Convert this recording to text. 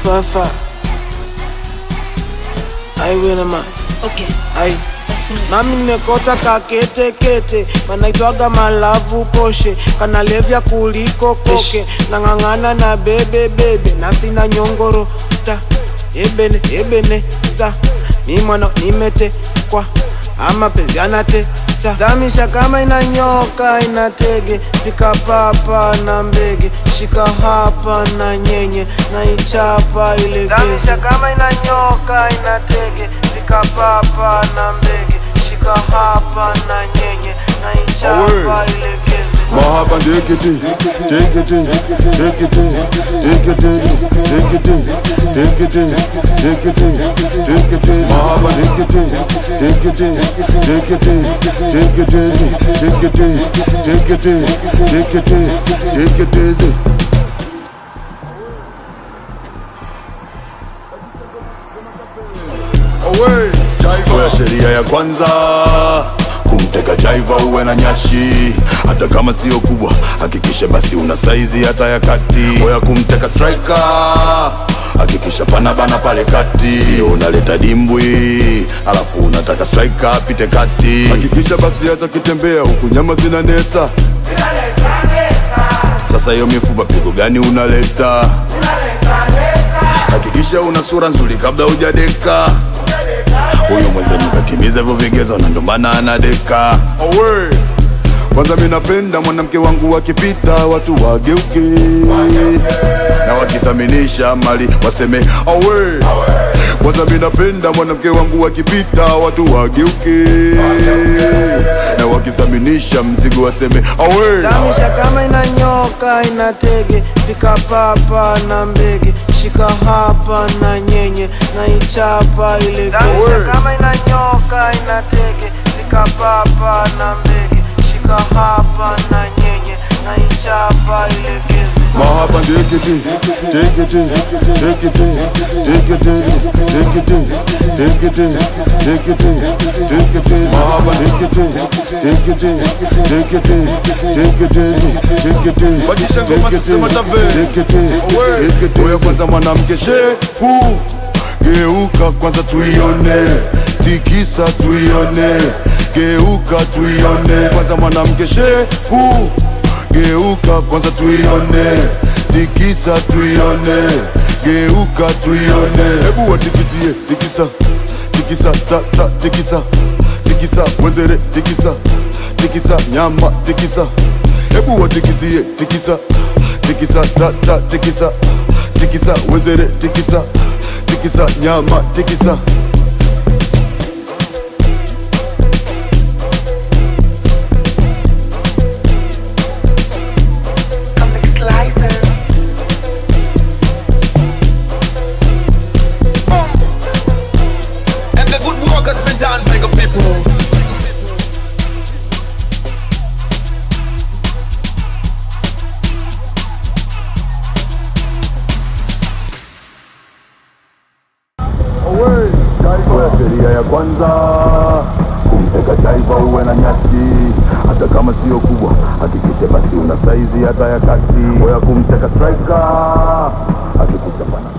fafa ai wena ma Okay, ai that's me. nami nimekota kaketekete kanaitwaga malavu poshe kanalevya kuliko koke nang'ang'ana na bebe bebe nasina nyongoro ta ebene ebene sa mi mwana nimetekwa ama penzi anatesa zamisha kama inanyoka inatege shika papa na mbege shika hapa na nyenye na ichapa ile zamisha kama inanyoka inatege shika papa na mbege shika hapa na nyenye na ichapa ile geze Mahaba dekete, dekete, dekete, dekete, dekete, dekete, dekete, dekete, mahaba dekete, dekete, dekete, dekete, dekete, dekete, dekete, dekete. Kwa sheria ya kwanza kumteka jaiva uwe na nyashi, hata kama sio kubwa, hakikisha basi una saizi hata ya kati. Oya kumteka striker, hakikisha pana bana pale kati, sio unaleta dimbwi alafu unataka striker apite kati. Hakikisha basi hata kitembea huku nyama zina nesa. Sasa hiyo mifupa pigo gani unaleta? Hakikisha una sura nzuri kabla hujadeka huyu mwenzenu katimiza hivyo vigezo na ndo maana anadeka. Owe. Kwanza mi napenda mwanamke wangu wakipita watu wageuke, na wakithaminisha mali waseme awe. Kwanza mi napenda mwanamke wangu wakipita watu wageuke, na wakithaminisha mzigo waseme awe. Zamisha kama inanyoka inatege, shika papa na mbege, shika hapa na nyenye na ichapa ile geze. Zamisha kama inanyoka inatege, shika papa na mbege, shika hapa na nyenye na ichapa ile geze. Mahaba dekete, dekete, dekete, dekete, dekete, dekete, dekete, dekete, mahaba dekete, dekete, dekete, dekete, dekete, Badilisha ngoma sasa, sema tave. dekete, dekete. Oya kwanza mwanamke shepu, geuka kwanza tuione, tikisa tuione, geuka tuione, kwanza mwanamke shepu geuka kwanza tuione, tikisa tuione, geuka tuione. Hebu watikisie, tikisa, tikisa, ta ta, tikisa, tikisa, wezere, tikisa, tikisa, nyama, tikisa. Hebu watikisie, tikisa, tikisa, ta ta, tikisa, tikisa, wezere, tikisa, tikisa, nyama, tikisa. Comic Slicer. And the good work has been done by the people. Kwa sheria ya kwanza kumteka taifa uwe na nyasi, hata kama sio kubwa, hakikisha basi una saizi hata ya kati. Oya kumteka striker, hakikisha pana